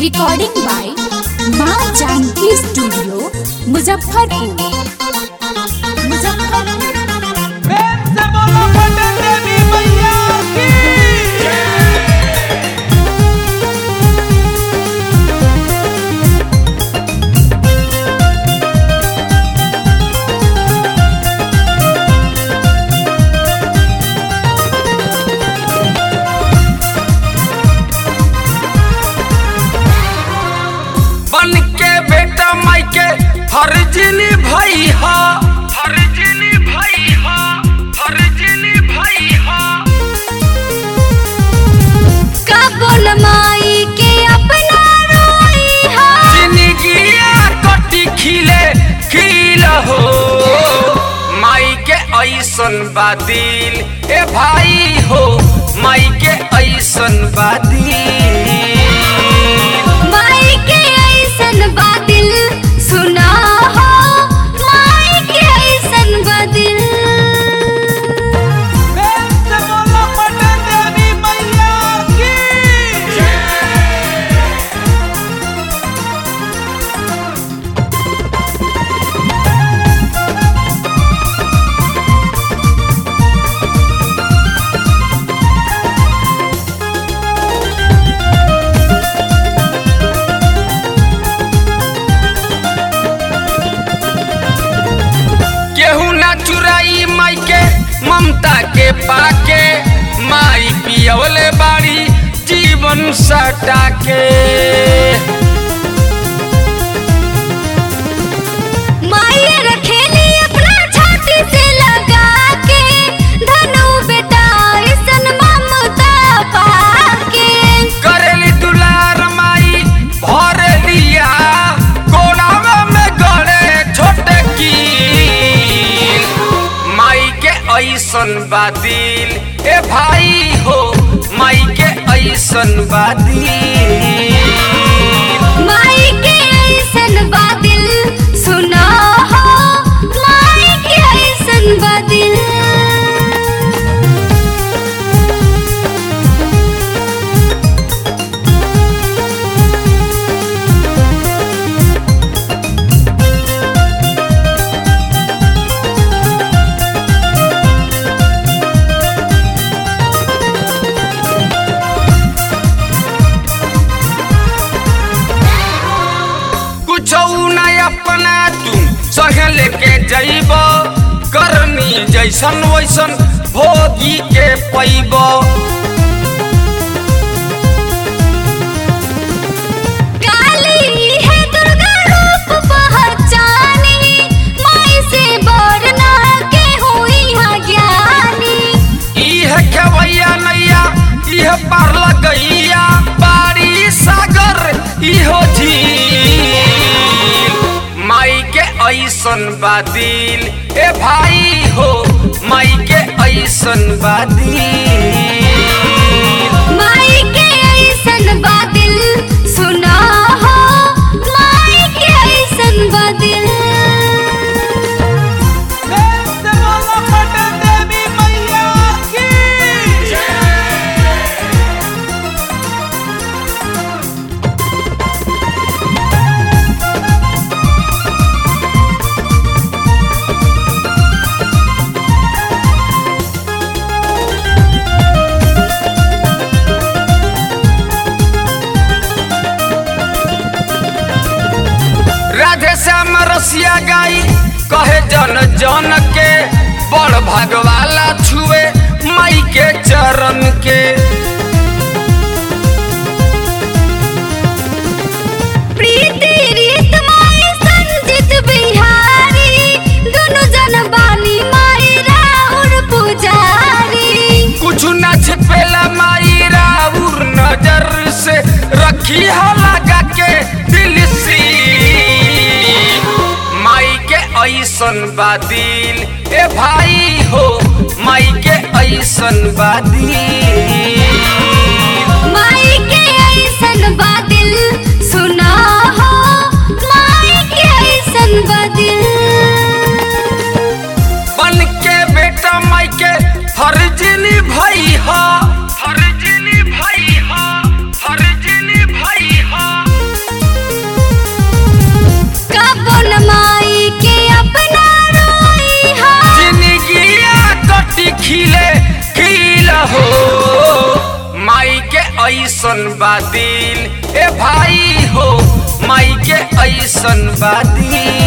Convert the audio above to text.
recording by Maa Janki studio Muzaffarpur Muzaffarpur प्रेम से बोलो पटन देवी मैया की बन के बेटा माई के फर्जिनी भाई हा फर्जिनी भाई हा फर्जिनी भाई हा कबुल माई के अपना रोई हा जिंदगिया कटी खिले खिल हो माई के ऐसन बादिल ए भाई हो माई के ऐसन बादिल माई के ऐसन बादिल सुना हो माई के ऐसन बादिल प्रेम से बोलो पटन देवी मैया की केहू ना चुराई माई के ममता के पाके माई पियवले बाड़ी जीवन सटा के माई रखेली अपना छाती से लगा के धनु बेटा ऐसन ममता पाके करेली दुलार माई भर लिया कोनावा में गड़े छोटे की माई के ऐसन बादिल ए भाई हो माई के ऐसन बादिल माई के ऐसन बादिल सुना हो माई के ऐसन बादिल कुछ न अपना तू संग लेके जइब करनी जैसन वैसन भोगी के पैब काली है दुर्गा रूप पहचानी माई से बरना के हुई हा ज्ञानी इह खेवैया नैया इह पार लगैया बारी सागर इहो झील माई के ऐसन बादिल ए भाई हो माई के ऐसन बादिल माई के ऐसन बादिल सुना हो माई के ऐसन बादिल देवी मैया की राधे श्याम रसिया गाई कहे जन जन के बड़ भगवाला छुए माई के चरण के प्रीति रीत माई संजित बिहारी दोनों जन बानी माई राउर पुजारी कुछ न छिपेला माई राउर नजर से रखी हो लगा के दिल सी माई के ऐसन बादिल ए भाई हो माई के ऐसन बादिल माई के ऐसन बादिल सुना हो माई के ऐसन बादिल बन के बेटा माई के फर्जिनी भाई हा फर्जिनी भाई हा फर्जिनी भाई हा ऐसन बादिल ए भाई हो माई के ऐसन बादिल